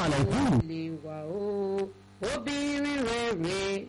alaikum. lè wà ó obìnrin rere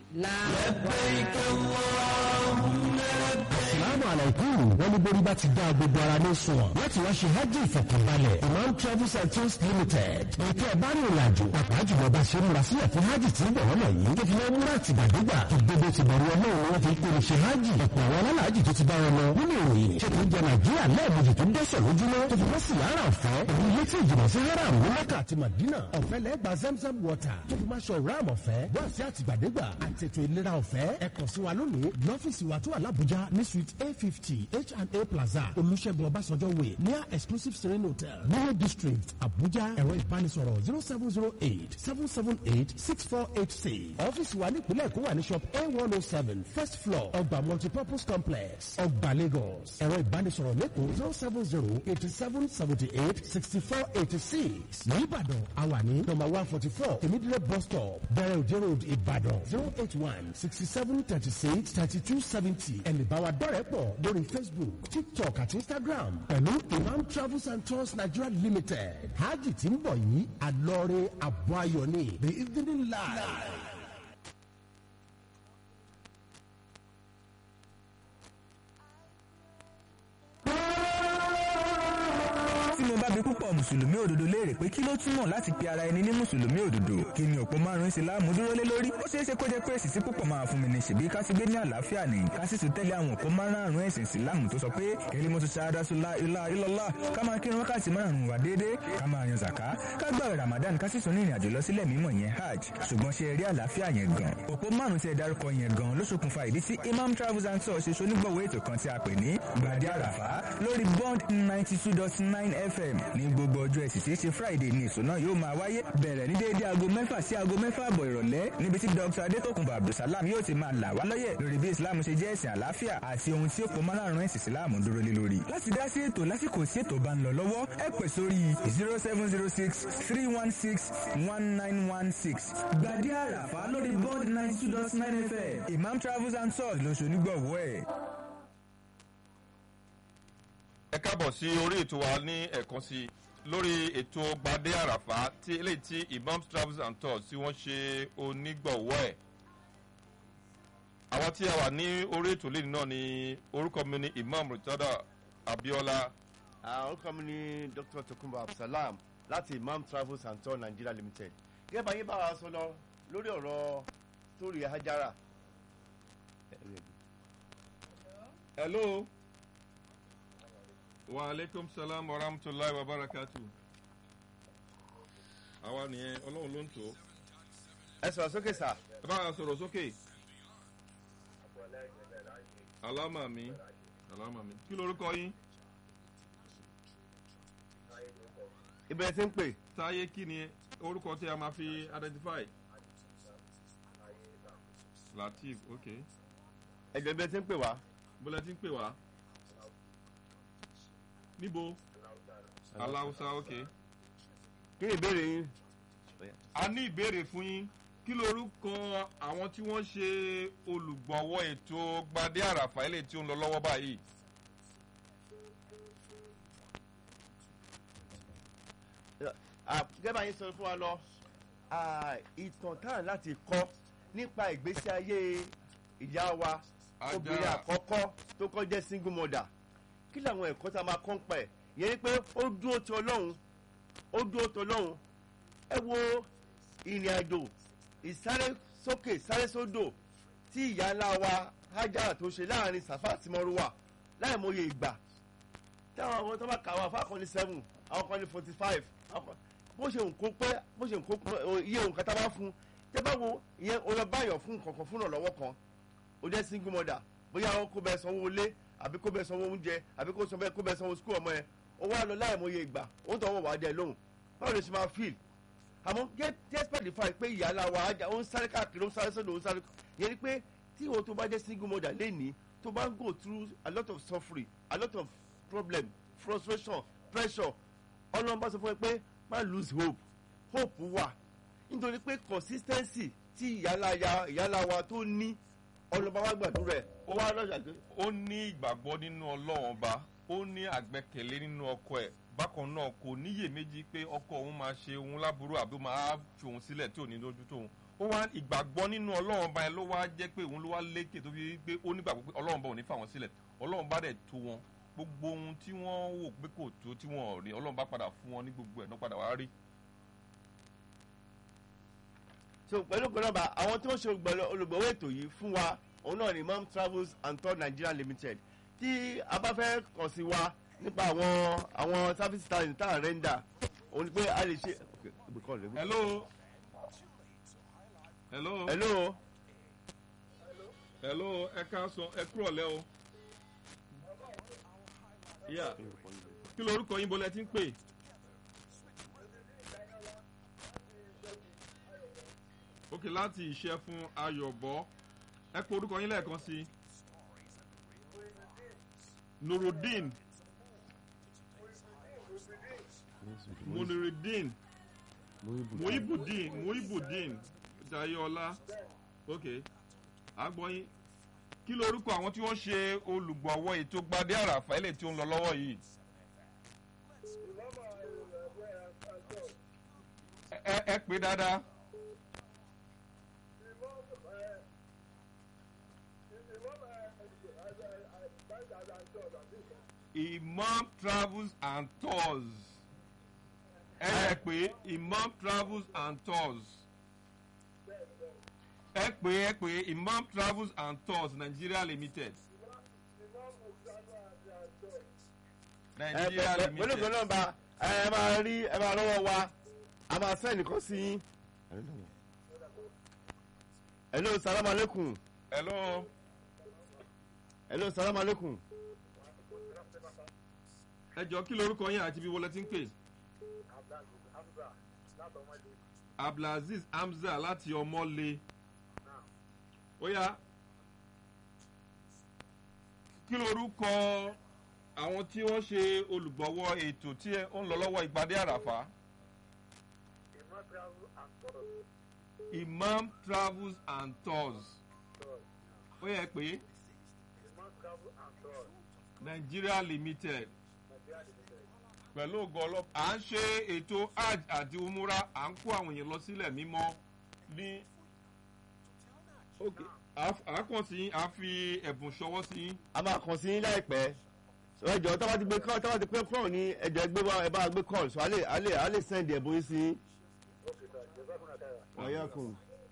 làwọn. Assalamu alaikum. Wọ́n ní borí bá ti dá gbogbo ara ní sùn. Láti wá ṣe hajj ìfọ̀kànbalẹ̀. Imam Travels and Tours Limited. Ètò ẹ̀bá ní ìrìnàjò. Pàpà jùlọ bá ṣe múra sílẹ̀ fún hajj tí ń bọ̀ wọ́n yìí. Tó fi lọ múra àtìgbàdégbà. Ìgbébó ti bẹ̀rù ọlọ́run ni wọ́n fi kó ṣe hajj. Ọ̀pọ̀ àwọn alálàájì tó ti bá wọn lọ. Nínú ìròyìn, ṣé kì í jẹ Nàìjíríà lẹ́ẹ̀mejì tó dẹ́sẹ̀ lójúmọ́. Tó fi wọ́n sì yára ọ̀fẹ́. Èyí ilé tí ìjìnà sí Haram ní Mẹ́kà àti Màdínà. Ọ̀fẹ́ lẹ́gbàá Zamzam water. Tó fi máa ṣọ ìráàmù ọ̀fẹ́. Wọ́n sí àtìgbàdégbà. Àtètò ìlera ọ̀fẹ́. Ẹ kàn sí wa lónìí. Lọ́fíìsì wa tó wà l'Abuja ní suite A fifty H&A Plaza Olúṣẹ́gun Ọbásanjọ́ Way near Exclusive Serene Hotel Niwe District Abuja ẹ̀rọ ìbánisọ̀rọ̀ zero seven zero eight seven seven eight six four eight six. Ọ́fíìsì wa ní ìpínlẹ̀ Èkó wà ní shop A one oh seven first floor ọgbà multipurpose complex ọgbà Lagos ẹ̀rọ ìbánisọ̀rọ̀ lẹ́kọ̀ọ́ zero seven zero eighty seven seventy eight sixty four eighty six. Ní Ìbàdàn a wà ní number one forty four Tèmídìrẹ́ bus stop Bẹ̀rẹ̀ Òjé road Ìbàdàn zero eight one sixty seven thirty six thirty two seventy ẹnì bá wa dọ́rẹ̀ẹ́ pọ̀ lórí Facebook TikTok àti Instagram pẹ̀lú Imam Travels and Tours Nigeria Limited hajj tí ń bọ̀ yìí àlọ́ọ̀rẹ́ àbọ̀ ayọ̀ ni the evening live. tí mo bá bi púpọ̀ mùsùlùmí òdodo léèrè pé kí ló túmọ̀ láti pe ara ẹni ní mùsùlùmí òdodo kí ni òpó márùn-ún ìsìláàmù dúró lé lórí ó ṣeé ṣe kó jẹ́ pé èsì tí púpọ̀ máa fún mi ní ṣèbí ká ti gbé ní àlàáfíà ní ká sì tún tẹ́lẹ̀ àwọn òpó márùn-ún ẹ̀sìn ìsìláàmù tó sọ pé èlé mo ti ṣáadá sọlá ilá ilọ́lá ká máa kírun wákàtí márùn-ún wà déédéé ká máa yan zàká ká gbààwẹ̀ ramadan ká sì tún ní ìrìnàjò lọ sílẹ̀ mímọ́ yẹn hajj ṣùgbọ́n ṣe rí àlàáfíà yẹn gan òpó márùn-ún tí ẹ dárúkọ yẹn gan ló ṣokùnfà ìdí tí imam travels and tours ṣe ṣonígbọ̀wọ́ ètò kan tí a pè ní gbàdí àràfá lórí bond ninety two dot nine fm ní gbogbo ọjọ́ ẹtì tí í ṣe friday ní èso náà yóò máa wáyé bẹ̀rẹ̀ ní déédé aago mẹ́fà sí aago mẹ́fà àbọ̀ ìrọ̀lẹ́ níbi tí dr adétòkùnbọ̀ abdulsalam yóò ti máa là wá lọ́yẹ̀ lórí bí islam ṣe jẹ́ ẹ̀sìn àlàáfíà àti ohun tí ó pọ̀ márùn-ún ẹ̀sìn islam dúró lé lórí. láti dá sí ètò lásìkò sí ètò bá ń lọ lọ́wọ́ ẹ pè sórí zero seven zero six three one six one nine one six gbàdí àràfà lórí bond ninety two dot nine fm imam travels and tours ló ṣonígbọ̀wọ́ ẹ̀. ẹ káàbọ̀ sí orí ètò wa ní ẹ̀kan sí i lórí ètò gbadé àràfà tí eléyìí tí imam travels and tours tí wọ́n ṣe onígbọ̀wọ́ ẹ̀ àwọn tí a wà ní orí ètò lẹ́yìn náà ni orúkọ mi ni imam ritada abiola àwọn orúkọ mi ní dr tokunbo absalam láti imam travels and tour nigeria limited gẹ́gẹ́ bá yín bá wa sọ lọ lórí ọ̀rọ̀ torí hajara. hello wa aleykum salaam wa rahmatulahi wa barakatu àwa nìyẹn ọlọ́run ló ń tó ẹ sọ̀rọ̀ sókè sà. ẹ bá wa sọ̀rọ̀ sókè alámà mi alámà mi kí lorúkọ yín ìbẹ̀rẹ̀ tí ń pè. táyé kí ni orúkọ tí a máa fi identify latif ok ẹ̀jọ̀ ìbẹ̀rẹ̀ tí ń pè wá. bọ́lá ti ń pè wá níbo aláwùsá ok kí ni ìbéèrè yín. a ní ìbéèrè fún yín kí lorúkọ àwọn tí wọ́n ṣe olùgbọ̀wọ́ ètò gbadé àràfà ilé tí ó ń lọ lọ́wọ́ báyìí. gẹ́gẹ́ bá yín sọ fún wa lọ ìtàn tán láti kọ́ nípa ìgbésí ayé ìyá wa Ajá. obìnrin àkọ́kọ́ tó kọ́ jẹ́ single mother kí làwọn ẹ̀kọ́ tá a máa kọ́ ń pẹ̀ yẹn ni pé ó dúró ti ọlọ́run ó dúró ti ọlọ́run ẹ wo ìrìn àjò ìsáré sókè sáré sódò tí ìyá ńlá wa Hájárà tó ṣe láàrin Sàfà àti Mọ́rúwà láì mọye ìgbà táwọn àwọn tó bá kà wá fáwọn kan ní seven àwọn kan ní forty five bó ṣe nǹkó pé bó ṣe nǹkó pé iye nǹkan tá a bá fún tẹ bá wo ìyẹn o lọ báyọ̀ fún nǹkan kan fún ìrànlọ́wọ́ kan o jẹ́ single mother bóyá ó kó bẹ́ẹ̀ sanwó ilé àbí kó bẹ́ẹ̀ sanwó oúnjẹ àbí kó sọ bẹ́ẹ̀ kó bẹ́ẹ̀ sanwó skul ọmọ yẹn ó wá lọ láì mọye ìgbà ó ń tọwọ́ wà á dẹ lóhùn báwo ló ṣe máa feel àmọ́ get despite the fact pé ìyá aláwa ajá ó ń sáré káàkiri ó ń sáré sódò ó ń sáré yẹn ni pé tí ìwọ tó bá jẹ́ single mother lénìí tó bá ń go through a lot of suffering a lot of problem frustration pressure ọlọ́run bá sọ fún ẹ pé má lose hope hope wà nítorí pé consistency tí ìyálàyà ìyálàwa tó ní ọlọ́ba wa gbàdúrà ẹ̀ ó wá lọ́jà pé ó ní ìgbàgbọ́ nínú ọlọ́run ọba ó ní àgbẹ̀kẹ̀lé nínú ọkọ ẹ̀ bákan náà kò níyè méjì pé ọkọ òun máa ṣe òun láburú àbí ó máa fi òun sílẹ̀ tí ò ní lójú tóun ó wá ìgbàgbọ́ nínú ọlọ́run báyìí ló wá jẹ́ pé òun ló wá lékè tó fi rí pé ó nígbàgbọ́ pé ọlọ́run bá òun ní fà wọ́n sílẹ̀ ọlọ́run bá dẹ̀ tó wọn gbogbo ohun tí wọ́n wò pé kò tó tí wọ́n ò rí ọlọ́run bá padà fún wọn ní gbogbo ẹ̀ náà padà wá rí. so pẹ̀lú pẹ̀lú ọba àwọn tí wọ́n ṣe olùgbọ̀lọ́- olùgbọ̀wọ́ ètò yìí fún wa òun náà ni mom travels and tour nigeria limited tí a bá fẹ́ kàn sí wa nípa àwọn àwọn service tá tá à ń rẹ́ńdà òun ni pé a lè ṣe. Okay, gbé call rẹ, gbé- hello hello hello hello ẹ ká sọ ẹ kúrọ̀ lẹ́ o. Yeah. kí lorúkọ yín bolẹ̀ tí ń pè. ok láti ìṣe fún ayọ̀bọ ẹ kó orúkọ yín lẹ́ẹ̀kan sí i. nurudeen munirideen muhibudeen muhibudeen jayola ok agbọ́yìn kí lorúkọ àwọn tí wọ́n ṣe olùgbọ̀wọ́ ètò gbadé àràfà ilé tí ó ń lọ lọ́wọ́ yìí. ẹ ẹ ẹ pé dáadáa. imam travels and tours ẹ ẹ pé imam travels and tours ẹ pé ẹ pé imam travels and tours nigeria limited ẹ nigeria pẹ̀lú pẹ̀lú limited pẹ̀lú ọba ẹ máa rí ẹ máa lọ́wọ́ wa a máa sẹ́ nìkan sí yín. hello salaam aleykum hello hello salaam aleykum ẹ jọ kí lorúkọ yín àti ibi wọlé tí ń pè abdulaziz hamza láti ọmọlé ó yá kí lorúkọ àwọn tí wọ́n ṣe olùgbọ̀wọ́ ètò tí ẹ- ó ń lọ lọ́wọ́ ìpàdé àràfà imam travels and tours ó yẹ pé nigeria limited pẹ̀lú ògo ọlọ́pàá à ń ṣe ètò hajj àti umura à ń kó àwọn èèyàn lọ sílẹ̀ mímọ́ ní ok àákàn sí à ń fi ẹ̀bùn ṣọwọ́ sí a máa kàn sí yín láìpẹ́ so ẹjọ́ tó bá ti gbé kọ́ tó bá ti pé kọ́ ní ẹjọ́ ẹgbẹ́ wa ẹ bá gbé kọ́ so a lè a lè a lè send ẹ̀bùn yín sí yín. ọ̀yàkùn.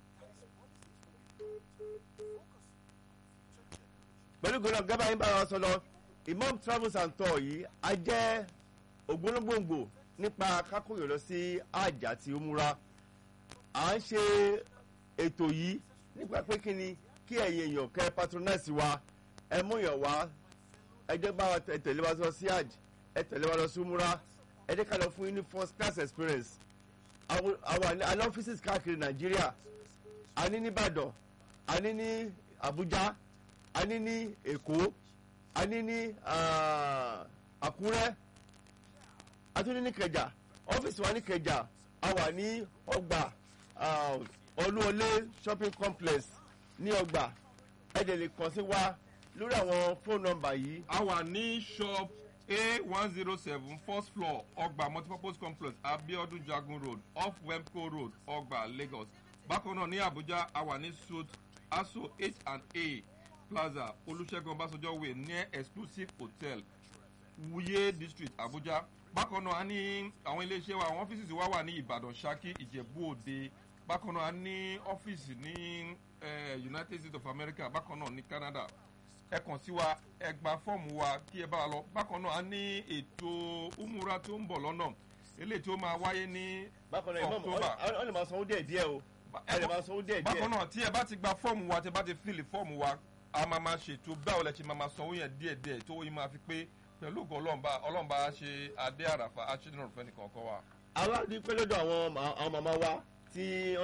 pẹ̀lú gbọ́dọ̀ gábà yín bá wa sọ lọ imam travels and tour yìí a jẹ́ ògbólógbòǹgbò nípa kákòyò lọ sí àjà àti òmùra à ń ṣe ètò yìí nípa pé kí ni kí ẹ̀yin èèyàn kẹ́ patronize wa ẹ mú yàn wá ẹ jẹ́ bá wa tẹ- tẹ̀lé wa lọ sí àj ẹ tẹ̀lé wa lọ sí òmùra ẹ jẹ́ ká lọ fún yín ní first class experience àwọn àwọn àní offices káàkiri nàìjíríà a ní nìbàdàn a ní ní abuja a ní ní èkó a ní ní ah, àkúrẹ́ a tún ní ní kẹjà ọ́fíìsì wa ní kẹjà a wà ní ọgbà ah, olúọlé shopping complex ní ọgbà ẹ dẹ̀ lè kàn sí wa lórí àwọn fóònù nọmbà yìí a wà ní shop a one zero seven first floor ọgbà multipurpose complex abiodun jagun road off wemco road ọgbà lagos bákan náà ní abuja a wà ní suit aso h and a plaza olùṣègùn ọbásanjọ́ way near exclusive hotel wuye district abuja bákan náà a ní àwọn iléeṣẹ́ wa àwọn ọ́fíìsì wa wà ní ìbàdàn saki ìjẹ̀bú òde bákan náà a ní ọ́fíìsì ní eh, united states of america bákan náà ní canada ẹ kàn sí wa ẹ gba fọ́ọ̀mù wa kí ẹ bá wa lọ bákan náà a ní ètò umura tó ń bọ̀ lọ́nà eléyìí tó máa wáyé ní bákan náà ìmọ̀ October. ọ lè máa sanwó díẹ̀ díẹ̀ o ẹ lè máa sanwó díẹ̀ díẹ̀ bákan náà tí ẹ bá ti gba fọ́ọ̀mù wa tí ẹ bá ti fíìlì fọ́ọ̀mù wa a máa máa ṣètò báwo lẹ ṣe máa máa sanwó yẹn díẹ̀ díẹ̀ tó yín máa fi pé pẹ̀lú ògùn ọlọ́mba ọlọ́mba ṣe adé àràfà aṣídìrán fẹ́ nìkan kan wa. aládìí pé lọ́dọ̀ àwọn ma- àwọn màmá wa tí